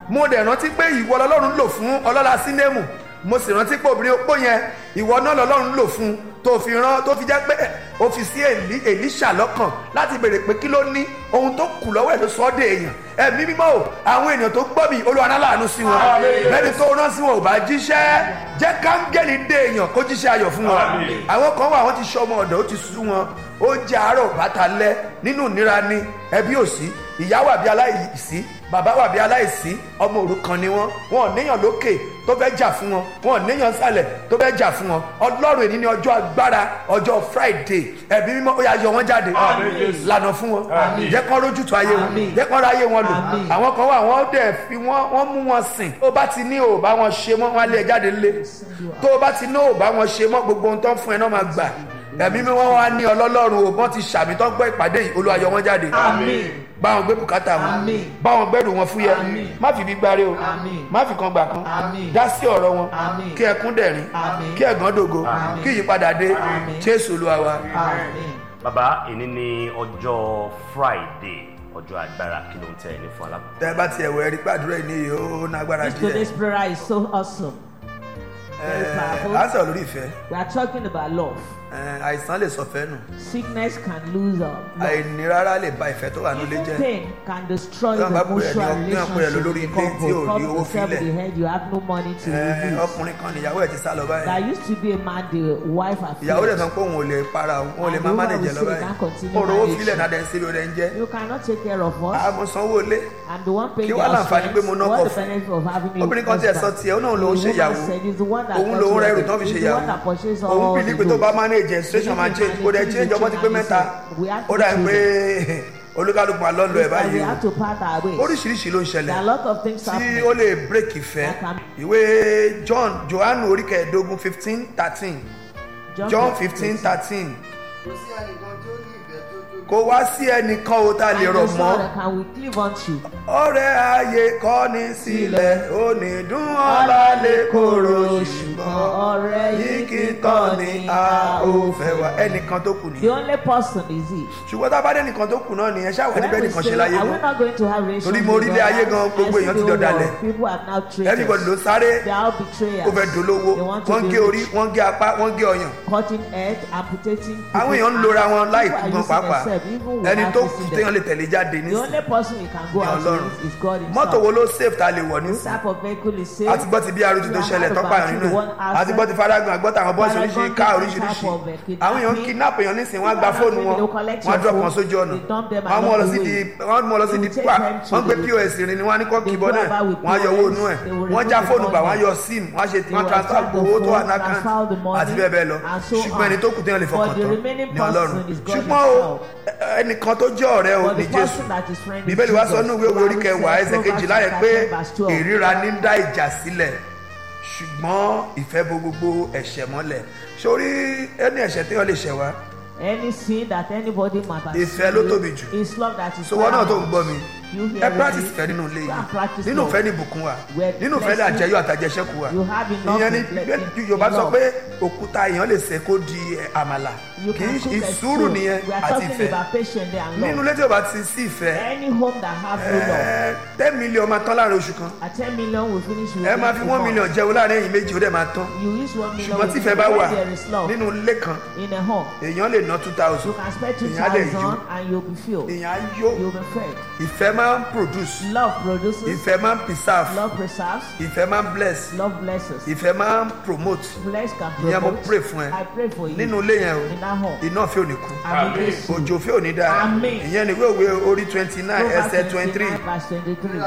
mo dẹ̀ rántí pé ìwọ lọ́lọ́run lò fún ọlọ́lá sínémù mo sì rántí pé obìnrin opó yẹn ìwọ náà lọ́lọ́run lò fún tó fi rán tó fi jẹ́ pé ó fi sí Èlí- Èlíṣà lọ́kàn láti béèrè pé kí ló ní ohun tó kù lọ́wọ́ ẹ̀ ló sọ ọ́ dé èèyàn ẹ̀mí mímọ́ o àwọn èèyàn tó gbọ́ mi Olúwa náà láàánú sí wọn bẹ́ẹ̀ni tó rán sí wọn ò bá jíṣẹ́ jẹ́ káńgẹ́lì dé èèyàn kó jíṣẹ́ ayọ̀ fún wọn àwọn kan wà wọ́n ti ṣọmọ ọ̀dọ̀ ó ti sú wọn ó jẹ́ àárọ̀ bàtà lẹ́ nínú ìnira ni ẹbí ò sí ìyá wà bí aláìsí bàbá wà bí aláìsí ọmọ òrukàn ni wọn wọn ò níyàn lókè tó fẹ́ jà fún wọn wọn ò níyàn sàlẹ̀ tó fẹ́ jà fún wọn ọlọ́run èyí ni ọjọ́ agbára ọjọ́ friday ẹ̀bí mímọ́ ó yà yọ wọn jáde lànà fún wọn jẹ́ kán rójú tó ayé wọn Àmín. jẹ́ kán ráyé wọn lò Àmín. àwọn kan wà wọ́n dẹ̀ fi wọ́n wọ́n mú wọn sìn tó bá ti ní ò bá wọn ṣe mọ́ wọn á lé ẹ jáde lé tó bá ti ní ò bá wọn ṣe mọ́ gbogbo ohun tó ń fún ẹ náà máa gbà ẹ̀mí mi wọ́n wá ní ọlọ́lọ́run o wọ́n ti ṣàmì tó ń gbọ́ ìpàdé yìí Olúwa yọ wọn jáde Àmín. bá wọn gbé bùkátà wọn Àmín. bá wọn gbẹ́rù wọn fúyẹ́ Àmín. má fi bí gbáre o Àmín. má fi kan gbà kan Àmín. dá sí ọ̀rọ̀ wọn Àmín. kí ẹkún dẹ̀rín Àmín. kí ẹ̀gán dògo Àmín. kí ìyípadà dé Àmín. Jésù Olúwa wa. Àmín. bàbá èní ní ọjọ́ friday ọjọ́ agbára kí ló ń tẹ̀ ní fún alákòókò. tẹ́ ẹ bá tiẹ̀ wọ ẹ̀rí pàdúrà yìí ní ó nágbára This díẹ̀ today's prayer is so awesome. Very Ẹ̀, powerful. à ń sọ̀rọ̀ lórí ìfẹ́ We are talking about love. Ẹ̀, àìsàn lè sọ fẹ́ nù Sickness can lose our love. àìní rárá lè ba ìfẹ́ tó wà nílé Even jẹ́ pain can destroy Tí the wọ́n bá pè ẹ́ ní emotional ọkùnrin, wọ́n pè ẹ́ relationship lórí in ilé tí ò couple. rí owó Come yourself fílẹ̀. with the head, you have no money to Ẹ̀, release. ọkùnrin kan níyàwó ẹ̀ ti sá lọ báyìí There used to be a man, the wife had ìyàwó rẹ̀ failed. sọ pé òun ò lè para òun òun ò lè And máa the woman mánèjẹ will lọ say, báyìí "Can't continue òun owó managing." fílẹ̀ náà dẹ̀ ń síbi rẹ̀ ń jẹ́ You cannot take care of us. àmọ́ sanwó lé I'm the one paying Kí the wá láǹfààní pé mo expense. ná What ọkọ̀ the fún? benefit of having a obìnrin kan tiẹ̀ sọ tiẹ̀ ó náà lòun ṣe ìyàwó òun lòun rẹ̀ rù tán fi ṣe ìyàwó òun bìlí pé tó bá manage situation máa change kó dẹ̀ change ọmọ ti pé mẹ́ta ó dà pé olúkálùkù máa lọ́ọ́ lọ ẹ̀ báyìí we o have to part our ways. oríṣiríṣi ló ń There are ṣẹlẹ̀ a lot of things tí happening. ó lè break ìfẹ́ ìwé John Johannu orí kẹẹ̀ẹ́dógún fifteen thirteen John fifteen thirteen kò wá sí ẹnìkan o tá a lè rọ̀ mọ́ Can we cleave unto? ọ̀rẹ́ ayé kọ́ni sílẹ̀ onídùn ọ̀la lè kóró ṣùgbọ́n ọ̀rẹ́ yìí kì í tán ni a ò fẹ́ wá ẹnìkan tó kù The nìyẹn only person is he. ṣùgbọ́n tá a bá dé nìkan tó kù náà nìyẹn ṣáà wà When níbẹ̀ we nìkan say, ṣe láyé are we mọ́ not going to have relations Torí mo with rí ilé God? ayé gan, gbogbo I èèyàn ti still dọ̀dàlẹ̀. know People have now traitors. everybody ló sáré They are all betrayers. ó fẹ́ dolówó They want to wọ́n be gé orí rich. wọ́n gé apá wọ́n gé ọyàn cutting head, amputating. àwọn people's èèyàn ń lora wọn arms. láì People are kú gan using pàápàá themselves, even ẹni without tó facing kù them. téèyàn lè tẹ̀lé jáde The nísìnyí only person we can go ní out ọlọ́run with is God himself. mọ́tò wo ló save ta lè wọ̀ This nísìnyí type of vehicle is safe. àti gbọ́ ti bí arúgbó tó ṣẹlẹ̀ tọ́pọ̀ àrùn nínú ẹ̀ àti gbọ́ ti faragun àgbọ́ tàwọn bọ́ọ̀sì oríṣiríṣi ká oríṣiríṣi àwọn èèyàn ń kidnap èèyàn nísìnyí wọ́n á gba fóònù wọn wọ́n á drop wọn sójú ọ̀nà wọ́n mú ọ lọ sí di wọ́n mú ọ lọ sí di pa wọ́n gbé pos rìn ni wọ́n á ní kọ́ kìbọn náà wọ́n á yọ owó inú ẹ̀ wọ́n já fóònù gbà wọ́n á yọ sim wọ́n á ṣe wọ́n transfer owó tó wà ní account àti bẹ́ẹ̀ bẹ́ẹ̀ lọ ṣùgbọ́n ẹni tó kù téèyàn lè fọkàn tán ní ọlọ́run ṣùgbọ́n o ẹnìkan tó jẹ́ ọ̀rẹ́ o ní jésù bíbélì wá sọ ní ìwé orí kẹwàá ẹsẹ̀ kejìlá yẹn pé ìríra ní dá ìjà sílẹ̀ ṣùgbọ́n ìfẹ́ bo gbogbo ẹ̀ṣẹ̀ mọ́lẹ̀ sórí ẹni ẹ̀ṣẹ̀ téèyàn lè ṣẹ̀ wá Any sin that anybody might have Ìfẹ́ ló tóbi jù. It's love that is so wọn náà tó ń paramount. gbọ́ mi You ẹ hear practice me? ìfẹ́ nínú ilé Go and yìí practice nínú love. ìfẹ́ ní ìbùkún wa Where nínú ìfẹ́ ní blessing- àjẹyọ àtàjẹsẹ́kù wa You have enough ìyẹn ní in blessing, bí yorùbá in sọ love. pé òkúta èèyàn lè ṣe kó di ẹ, àmàlà You kì can í cook a ìsúrù stew. nìyẹn We are àti talking ìfẹ́ about patience there and nínú love. ilé tí o bá ti sí ìfẹ́ Any home that have no love. ẹ, ten million máa tán láàrin oṣù kan At ten million we finish with ẹ máa fi one million jẹun láàrin ẹ̀yìn méjì ó dẹ̀ máa tán You use one million ṣùgbọ́n tí with ìfẹ́ bá wà when there is love nínú ilé kan in a home. èèyàn lè ná two thousand You can spend two èèyàn á dẹ̀ yó thousand and you'll be filled. èèyàn á yó You'll be fed. ìfẹ́ máa ń produce Love produces. ìfẹ́ máa ń preserve Love preserves. ìfẹ́ máa ń bless Love blesses. ìfẹ́ máa ń promote Bless can ìyẹn mo promote. pray fún ẹ I pray for you. nínú ilé yẹn o In that home. iná fẹ́ ò ní kú Àmín Jésù. òjò fẹ́ ò ní dáa Àmín. ìyẹn ni ìwé òwe orí twenty nine Proverbs ẹsẹ̀ twenty three 29 verse 23.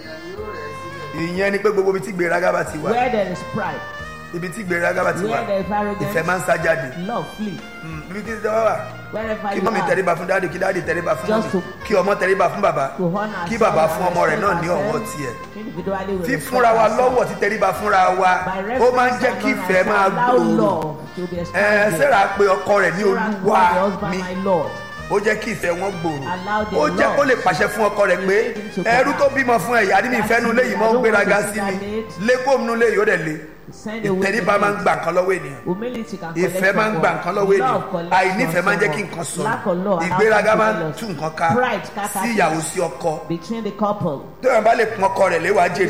ìyẹn ni pé gbogbo ibi tí gbéraga bá ti wà Where there is pride, ibi tí gbéraga bá ti wà where there is arrogance, ìfẹ́ máa ń sá jáde love flee. Mm, ibi tí ìjọba wà Wherever kí you mọ́mí are, tẹríba fún dáàdì kí dáàdì tẹríba fún Just mọ́mí to- kí ọmọ tẹríba fún bàbá to honor kí ourselves bàbá and fún ọmọ rẹ̀ respect náà ní ọwọ́ ourselves. tiẹ̀ Individually we fífúnra respect wa ourselves. lọ́wọ́ ti tẹríba fúnra wa By ó máa ń reference jẹ́ and kí honor, ìfẹ́ máa allow gbòòrò love to be ẹ expanded. Sẹ́rà pe ọkọ rẹ̀ ní Sarah olúwa called the husband mi my Lord. ó jẹ́ kí ìfẹ́ wọn gbòòrò Allow the ó jẹ́ Lord kó lè pàṣẹ fún ọkọ rẹ̀ pé to begin to ẹrú tó command. bímọ fún ẹ̀yà ní mi ìfẹ́ nu léyìí mọ́ ń gbéraga sí mi lẹ́kọ̀ọ́ mi nu léyìí ó dẹ̀ le Send away ìtẹríba the máa ń hate. gbà nǹkan lọ́wọ́ ènìyàn Humility can collect ìfẹ́ máa ń from gba God. nǹkan lọ́wọ́ Love ènìyàn collects àìnífẹ̀ẹ́ from máa ń jẹ́ kí someone. nǹkan sọnù Lack of love ìgbéraga allows máa ń people to tú lose. nǹkan ká Pride scatters sí ìyàwó sí ọkọ between the couple. tó yàn bá lè pọn ọkọ rẹ̀ léwàá jèrè